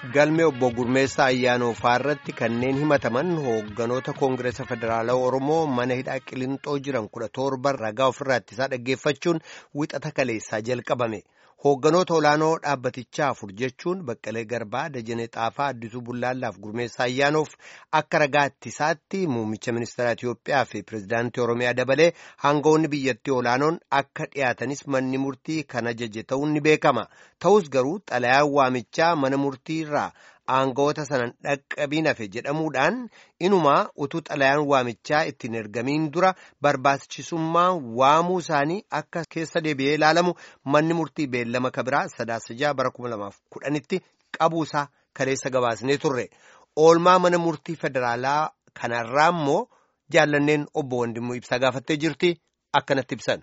galmee obbo Gurmeessaa Ayyaanooffaa irratti kanneen himataman hoogganoota Koongireesa Federaalawaa Oromoo mana hidhaa Qilintoo jiran kudha torban ragaa ofirraa ittisaa dhaggeeffachuun wixata kaleessaa jalqabame. Hoogganoota olaanoo dhaabbatichaa afur jechuun Baqqalee Garbaa, Dajanee Xaafaa, Addisuu Bullaallaaf Gurmeessaa Ayyaanoof akka ragaa ittisaatti muummicha ministeera Itiyoophiyaa fi pirezidaantii Oromiyaa dabalee hangawoonni biyyattii olaanoon akka dhiyaatanis manni murtii kan ajaje ta'uun ni beekama. Ta'us garuu xalayaan waamichaa mana murtii irraa aangawoota sanan dhaqqabiin hafe jedhamuudhaan inumaa utuu xalayaan waamichaa ittiin ergamiin dura barbaachisummaa waamuu isaanii akka keessa deebi'ee ilaalamu manni murtii beellama kabiraa sadaasa jaha bara kuma lamaaf kudhanitti qabuusaa kaleessa gabaasnee turre oolmaa mana murtii federaalaa kanarraa immoo jaallanneen obbo Wandimmoo ibsaa gaafattee jirti akkanatti ibsan.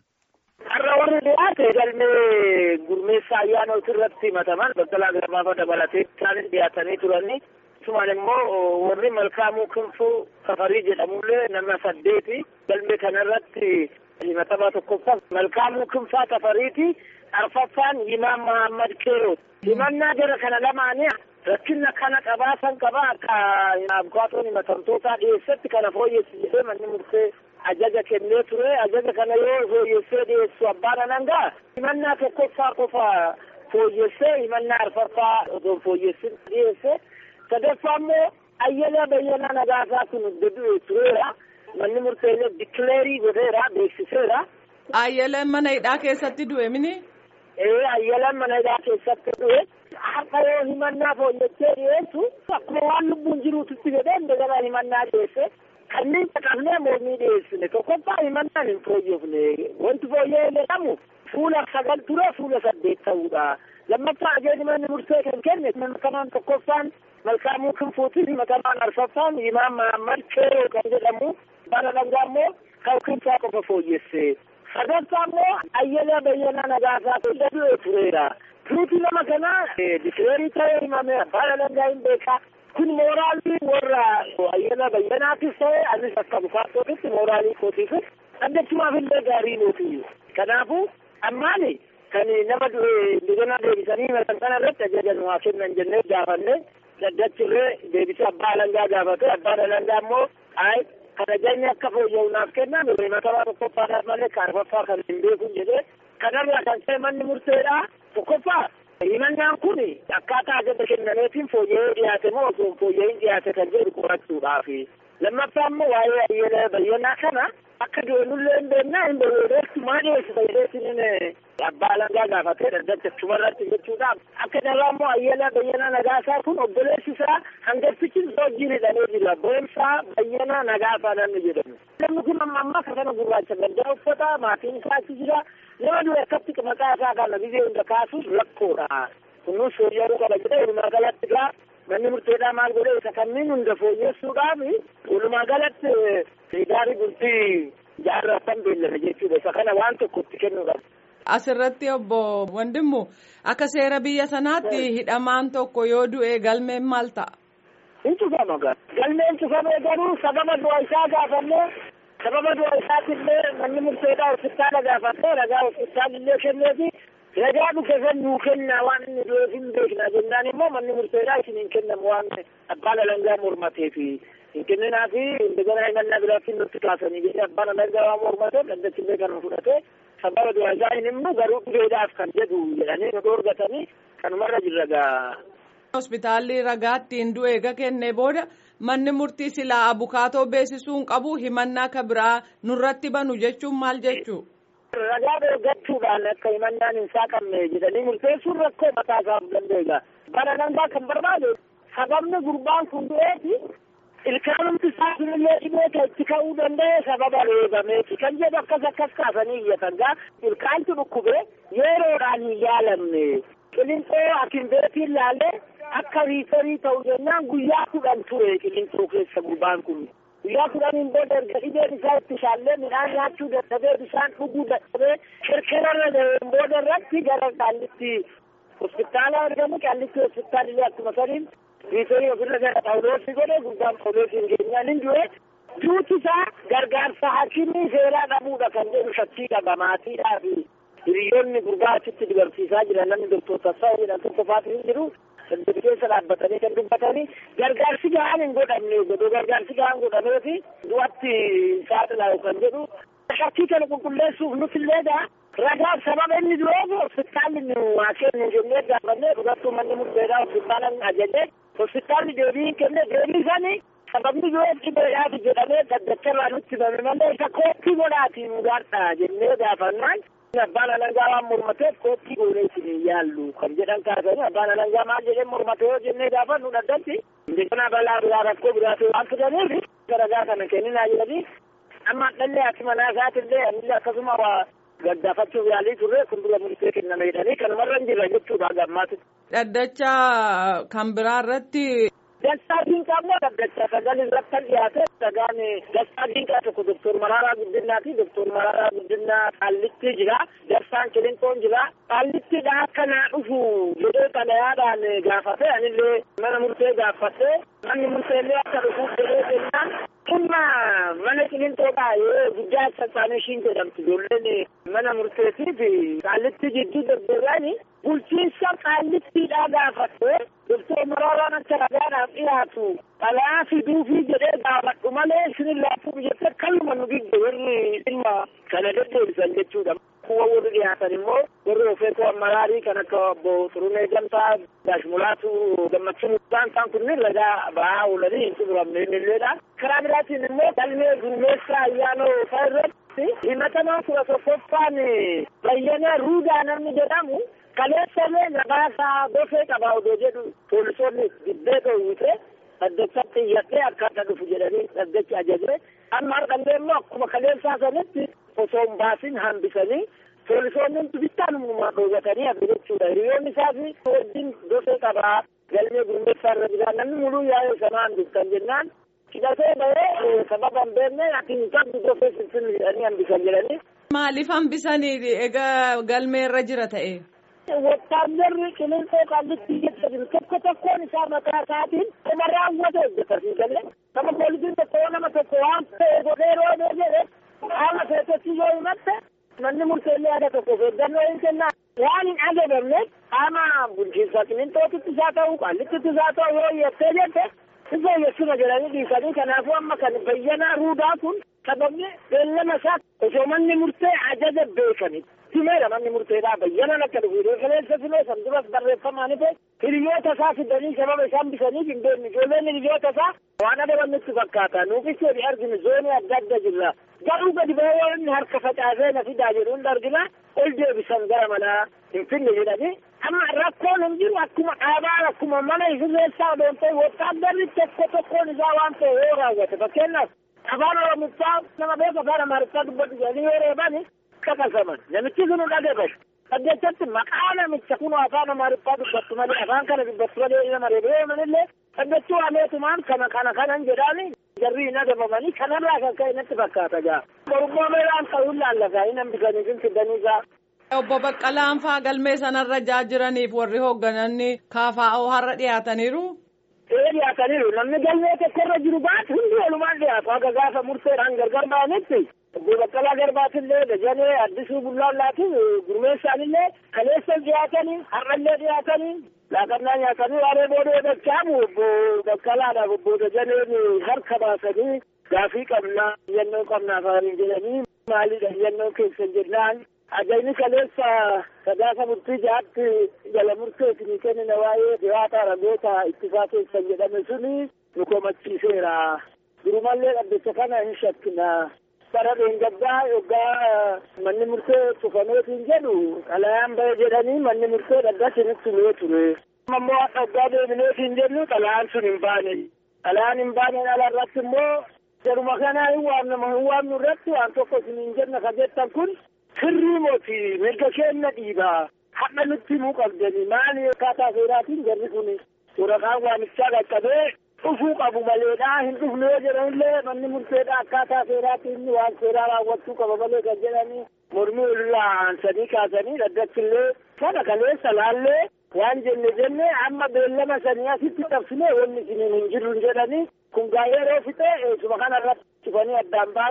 warri dhiyaate galmee gurmeessaa ayyaanota irratti himataman Baqqalaa Garbaa dabalatee isaanis dhiyaatanii turanii isumaan immoo warri malkaamuu kinfuu safarii jedhamullee nama saddeeti galmee kanarratti himatamaa tokkoffaa malkaamuu kinfaa safariiti arfaffaan Imaam Mahammad Keerooti. himannaa jara kana lamaanii rakkina kana qabaasan qaba akka abukaatoon himatamtootaa dhiyeessetti kana fooyyessi jedhee manni murtee ajaja kennee ture ajaja kana yoo fooyyessee dhiyeessu abbaan anangaa himannaa tokkoffaa qofa fooyyessee himannaa arfaffaa osoo fooyyessin dhiyeesse sadaffaa immoo ayyala bayyanaa nagaasaa kun du'e tureera manni murteellee dikileerii godheera beeksiseera. Ayyalaan mana hidhaa keessatti du'e mini? Ee ayyalaan mana hidhaa keessatti du'e. Har'a yoo himannaa fooyyessee dhiyeessu akkuma waan lubbuun jiruutitti jedhee indagala himannaa dhiyeesse. kanneen caqafnee mormii dhiyeessine tokkoffaa himannaan hin fooyyofne wanti fooyya'ee jedhamu fuula sagal ture fuula saddeet ta'uudha lammaffaa ajajni manni murtee kan kenne himatamaan tokkoffaan malkaamuu kinfuutiin himatamaan arfaffaan imaam mahammad keeroo kan jedhamu bara dhangaa immoo kan kinfaa qofa fooyyesse sadaffaa immoo ayyala bayyanaa nagaasaa fuula du'e tureera tuuti nama kanaa dikileerii ta'ee himame abbaan dhangaa hin beekaa kun mooraalii warra ayyala bayyanaatis ta'e anis akka bukaatootitti mooraalii kootiifis addachumaaf illee gaarii nuti kanaafuu ammaani kan nama du'e indegana deebisanii himatan kana irratti ajaja nu haa kennan jennee gaafanne daddachirree deebisee abbaa alangaa gaafate abbaan alangaa immoo ay kan ajajni akka fooyya'u naaf kennan himatamaa tokkoffaadhaaf malee kaarfaffaa kan hin beekun jedhee kanarraa kan ta'e manni murteedha tokkoffaa himannaan kun akkaataa ajaja kennameetiin fooyya'ee dhiyaate moo osoo fooyya'in dhiyaate kan jedhu qorachuudhaafi lammaffaa immoo waa'ee ayyala bayyanaa kana akka doonullee hin beeknaa hin beekneetti maa dhiyeessita jedheetiin abbaa alangaa gaafatee dhaddacha chumarratti jechuudhaaf akka darraa immoo ayyala bayyanaa nagaasaa kun obboleessi isaa hangaftichi wajjin hidhamee jira boonsaa bayyanaa nagaasaa namni jedhamu namni kun amma amma kafana gurraacha gaddaa uffata maatiin isaa achi jira nama dura akkatti maqaa isaa kana biyya hunda kaasuuf rakkoodha kunuun fooyya'uu qaba jedhee walumaa galatti gaa manni murteedhaa maal godhe isa kanneen hunda fooyyessuudhaaf walumaa galatti gaarii bultii jaarratan beellame jechuudha isa kana waan tokko itti kennuudhaaf. Asirratti obbo Wandimmu akka seera biyya sanaatti hidhamaan tokko yoo du'e galmeen maal ta'a? Hin cufama gaa. Galmeen cufamee garuu sababa du'a isaa gaafannee sababa du'a isaatillee manni murteedhaa hospitaala gaafatee ragaa hospitaalillee kenneefi ragaa dhufe san nuu kenna waan inni du'eef hin beekna jennaan immoo manni murteedhaa isin hin kennamu waan abbaan alangaa mormateefi hin kenninaa fi indegana himannaa biraatti nutti kaasanii jedhee abbaan alangaa waan mormatee dhaddachillee kan fudhatee sababa du'a isaa hin himnu garuu dhugeedhaaf kan jedhu jedhanii nu dhoorgatanii kanumarra jirra gaa. Hospitaalli ragaa ittiin du'e eega kennee booda manni murtii silaa abukaatoo beeksisuun qabu himannaa ka biraa nurratti banu jechuun maal jechuu? Ragaa deeggachuudhaan akka himannaan hin saaqamne jedhanii murteessuun rakkoo mataa isaaf dandeenya. Bara dangaa kan barbaade sababni gurbaan kun du'eeti ilkaanumti isaa sunillee dhibee kan itti ka'uu danda'e sababa reebameeti kan jedhu akkas akkas kaasanii iyyatan gaa ilkaantu dhukkube yeroodhaan hin yaalamne qilinxoo akinbeetiin laalee akka riisarii ta'u jennaan guyyaa kudhan ture qilinxoo keessa gurbaan kun guyyaa kudhaniin booda erga dhibeen isaa itti shaallee midhaan nyaachuu dadhabee bishaan dhuguu dadhabee kerkerarra ga'een booda irratti gara qaallitti hospitaala argamu qaallitti hospitaalillee akkuma saniin riisarii ofirra gara phaawuloosii godhe gurbaan phaawuloosiin keenyaan hin du'e duuti isaa gargaarsa hakimii seeraa dhabuudha kan jedhu shakkii qaba maatiidhaa fi hiriyoonni gurbaa achitti dibarsiisaa jiran namni doktor Tassaawu jedhan tokko faatu hin jiru saddeet keessa dhaabbatanii kan dubbatanii gargaarsi gahaan hin godhamne godoo gargaarsi gahaan godhameefi du'atti saaxilaa kan jedhu shakkii kana qulqulleessuuf nutillee ragaa sababa inni dureef hospitaalli nu waa kennu jennee gaafannee dhugattuu manni murteedhaa hospitaalan ajaje hospitaalli deebii kenne deebii sanii sababni dureef dhibeedhaati jedhamee daddacharraa nutti himame malee isa kooppii godhaatii nu gaadha jennee gaafannaan abbaan alangaa waan mormateef kooppii goonee isin yaallu kan jedhan kaasanii abbaan alangaa maal jedhee mormatee yoo jennee gaafannu dhaddatti indekana balaa biraa rakkoo biraatu waan fidaniif ragaa kana kenninaa jedhanii amma dhallee ati manaa isaatillee anillee akkasuma waa gaddaafachuuf yaalii turre kun dura murtee kenname jedhanii kanumarra hin jirra jechuudha gammaatu. Dhaddacha kan biraa irratti. Dastaa Dinqaa immoo dhaddacha sagal irratti kan dhiyaate dhagaan Dastaa Dinqaa tokko Doktor Maraaraa Guddinaa fi Doktor Maraaraa Guddinaa Qaallitti jira. Dastaan Kilintoon jira. Qaallittiidha akka naa dhufu jedhee xalayaadhaan gaafate anillee mana murtee gaafate manni murteellee akka dhufuuf jedhee jennaan dhimma mana Kilintoodhaa yoo guddaa sassaanishiin jedhamtu ijoolleen mana murteetiif Qaallitti jidduu deddeebi'anii bulchiinsa Qaallittiidhaa gaafate Doktor Maraaraan akka ragaadhaaf dhiyaatu xalayaa fiduufii jedhee gaafadhu malee isin laafuuf jettee kalluma nu giddu warri dhimma kana deddeebisan jechuudha. Kuwa warri dhiyaatan immoo warri ofeetoo amaraarii kan akka obbo Xurunee Gamtaa Gaashmulaatu Gammachuu isaan isaan kunneen ragaa ba'aa oolanii hin xumuramne illeedha. Karaa biraatiin immoo galmee gurmeessaa ayyaanoo isaa irratti himatamaa kudha tokkoffaan bayyana ruudaa namni jedhamu kaleessamee nagaasaa gosee qaba odoo jedhu poolisoonni dibbee dhoowwite dhaddachatti iyyadhee akkaataa dhufu jedhanii dhaddachi ajaje amma har'allee immoo akkuma kaleessaa sanitti osoo hin baasin hambisanii poolisoonni bittaan uumaa dhoowwatanii hafe jechuudha hiriyoonni isaas wajjin gosee qabaa galmee gurmeessaa irra jira namni muluu yaa'ee sanaan dubkan jennaan hidhatee bahee sababa hin beekne ati hin qabdu gosee sinsin jedhanii hambisan jedhanii. Maaliif hambisanii egaa galmee irra jira ta'e? Wotaaddarri qilleensa qallitti keessa jiru tokko tokkoon isaa mataa isaatiin nama raawwate hojjetasi galee nama poolisiin tokko nama tokko waan ta'e godhee roobee jedhe haala keessatti yoo himatte manni murteellee yaada tokko eeggannoo hin kennaa waan hin ajagamne qaama bulchiinsa qilleenxootitti isaa ta'u qallittitti isaa ta'u yoo hiyattee jette isa hiyyessuma jedhanii dhiisanii kanaafuu amma kan bayyanaa ruudaa kun sababni beellama isaa osoo manni murtee ajaja beekani himeera manni murteedhaa bayyanan akka dhufu refereensa filee san duras barreeffamaan ife hiriyoota isaa fidanii sababa isaan bisaniif hin beekne ijoolleen hiriyoota isaa waan adabannutti fakkaata nuufis jedhi arginu zoonii adda adda jirra garuu gadi bahee yoo inni harka facaasee na fidaa jedhu hunda argina ol deebisan gara manaa hin finne jedhanii amma rakkoon hin jiru akkuma dhaabaa akkuma mana sirreessaa odoon ta'e wotaaddarri tokko tokkoon isaa waan ta'e yoo raawwate fakkeenyaaf afaan oromiffaa nama beeku afaan amaariffaa dubbatu jedhanii yoo reebani kakasaman namichi sun dhagabe dhaggechatti maqaa namicha kun afaan amaariffaa dubbattu malee afaan kana dubbattu malee nama reebee manillee dhaggechuu ameetumaan kana kana kanan jedhaani jarri hin adabamanii kanarraa kan ka'e natti fakkaata gaa borummoo meelaan ta'uu laallagaa hin hambisanii fin fiddanii gaa Obbo Baqqalaan faa galmee sanarra jaa jiraniif warri hooggananni KFO har'a dhiyaataniiru. Ee dhiyaataniiru namni galmee tokkorra jiru baatu hundi walumaan dhiyaatu haga gaafa murteedhaan gargar ba'anitti obbo Baqqalaa Garbaatillee Dajanee Addisuu Bullaallaatiin gurmeessaanillee kaleessan dhiyaatanii har'allee dhiyaatanii laaqannaa nyaatanii waaree boodee dachaamu obbo Baqqalaadhaaf obbo Dajaneen harka baasanii gaafii qabnaa yennoo qabnaa afaaniin jedhanii maalidha yennoo keessan jennaan ajayni kaleessa sadaasa murtii jaatti jala murteetinii kennina waa'ee dhiyaata ragoota ittisaa keessan jedhame suni nu komachiiseera durumallee dhaddacha kana hin shakkina bara dheengaddaa yoggaa manni murtee cufameetiin jedhu xalayaan bahe jedhanii manni murtee dhaddachinitti mee ture ammoo akka waggaa deebineetiin jennu xalayaan sun hin baane xalayaan hin baaneen ala irratti immoo jaruma kanaa hin waamnama hin waamnu irratti waan tokko isin hin jenna ka jettan kun sirrii mooti mirga keenya dhiibaa hadha nutti himuu qabdani maali akkaataa seeraatiin jarri kun waraqaan waamichaa qaqqabee dhufuu qabu maleedha hin dhufne yoo jedhanillee manni murteedha akkaataa seeraatiin inni waan seeraa raawwachuu qaba malee kan jedhanii mormii irraa aansanii kaasanii dhaddachillee sana kaleessa laallee waan jenne jenne amma beellama sanii asitti qabsine wanni isiniin hin jirru jedhanii kun gaa yeroo fixe eesuma kanarratti cufanii addaan baane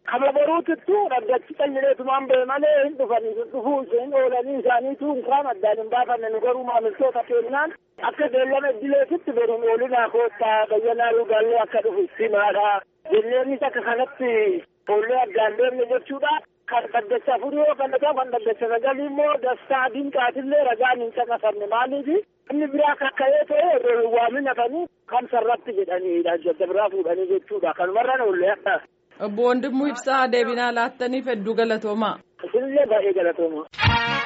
Kama boruutittu dhaggachi qallileetumaan ba'e malee hin dhufanii sun dhufuu isheen oolanii isaaniitu hinkaan addaan hin baafanne nu garuu maamiltoota kennaan akka beellama idileetitti beruun oolinaa koottaa bayyanaa lugaallee akka dhufu simaadha. Jenneenis akka kanatti foollee addaan deemne jechuudha. Kan dhaggacha afurii yoo kan dhagahu kan dhaggacha sagalii immoo dastaa dinqaatillee ragaan hin caqasamne maaliifi inni biraa kakka'ee ta'e waaminatanii kan sarratti jedhaniidha jadda biraa fuudhanii jechuudha kanumarra oollee akka. Obbo Wandimmoo Ibsaa deebinaa laattaniif hedduu galatoomaa. Isinillee baay'ee galatoomaa.